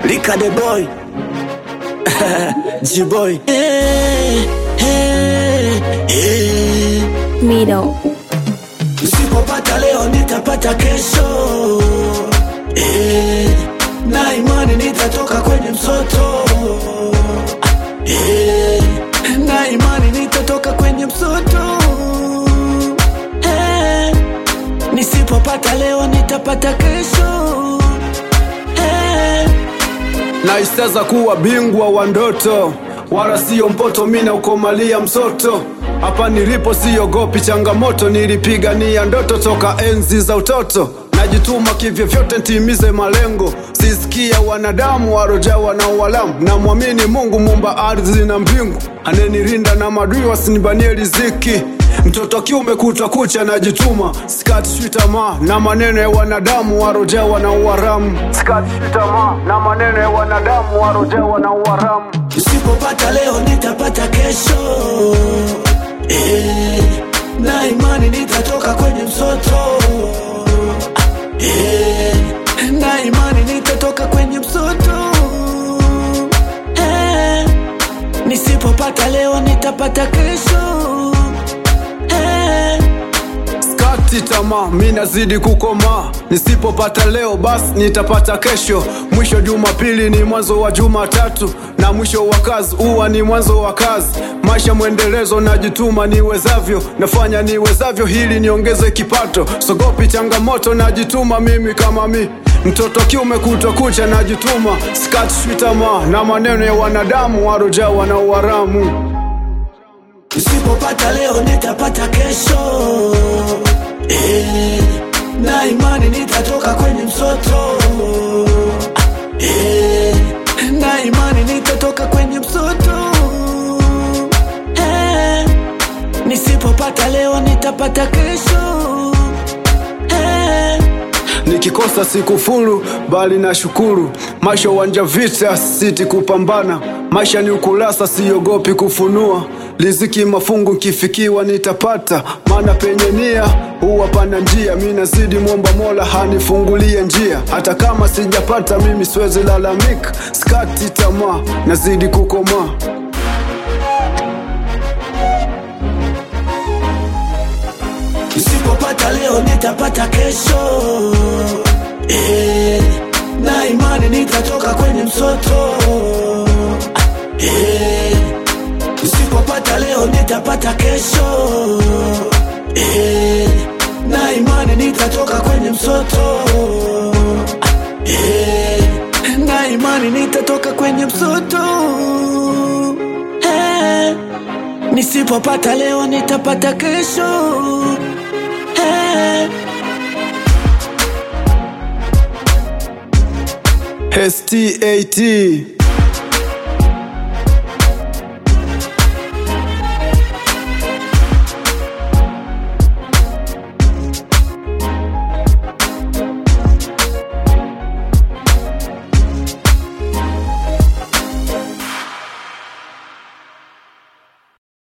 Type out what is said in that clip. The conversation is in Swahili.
Lika the boy G-boy hey, hey, hey. Mido. Nisipopata leo nitapata kesho hey. Na imani nitatoka kwenye msoto hey. Na imani nitatoka kwenye msoto hey. Nisipopata leo nitapata kesho hey. naisteza kuwa bingwa wa ndoto wala siyo mpoto mina ukomalia msoto hapa nilipo siogopi changamoto nilipigania ndoto toka enzi za utoto najituma kivyovyote ntimize malengo sisikia wanadamu warojawa na uwalamu na mwamini mungu mumba ardhi na mbingu anenirinda na madui wasinibanie riziki mtoto kiume kutwa kucha najituma sikatishwi tamaa na maneno ya wanadamu warojawa na uwaramu sikatishwi tamaa na maneno ya wanadamu warojawa na uwaramu Nisipopata leo nitapata kesho eh, na imani nitatoka kwenye msoto eh, na imani nitatoka kwenye msoto eh, nisipopata leo nitapata kesho eh, skati tamaa mi nazidi kukomaa nisipopata leo basi nitapata kesho mwisho jumapili ni mwanzo wa jumatatu na mwisho wa kazi huwa ni mwanzo wa kazi maisha mwendelezo najituma niwezavyo nafanya niwezavyo hili niongeze kipato sogopi changamoto najituma mimi kama mi mtoto kiume kutwa kucha najituma skatishwi tamaa na maneno ya wanadamu warojawa na uwaramu Nisipopata leo nitapata kesho eh, na imani nitatoka kwenye msoto eh, na imani nitatoka kwenye msoto eh, nisipopata leo nitapata kesho eh, nikikosa sikufuru bali na shukuru maisha uwanja vita siti kupambana maisha ni ukurasa siogopi kufunua liziki mafungu nkifikiwa nitapata maana penye nia huwa pana njia mi nazidi mwomba mola hanifungulie njia hata kama sijapata mimi siwezi lalamika skati tamaa nazidi kukomaa Nisipopata leo nitapata kesho eh, na imani nitatoka kwenye msoto eh, nisipopata leo nitapata kesho eh, na imani nitatoka kwenye msoto eh, na imani nitatoka kwenye msoto eh, nisipopata leo nitapata kesho eh. STAT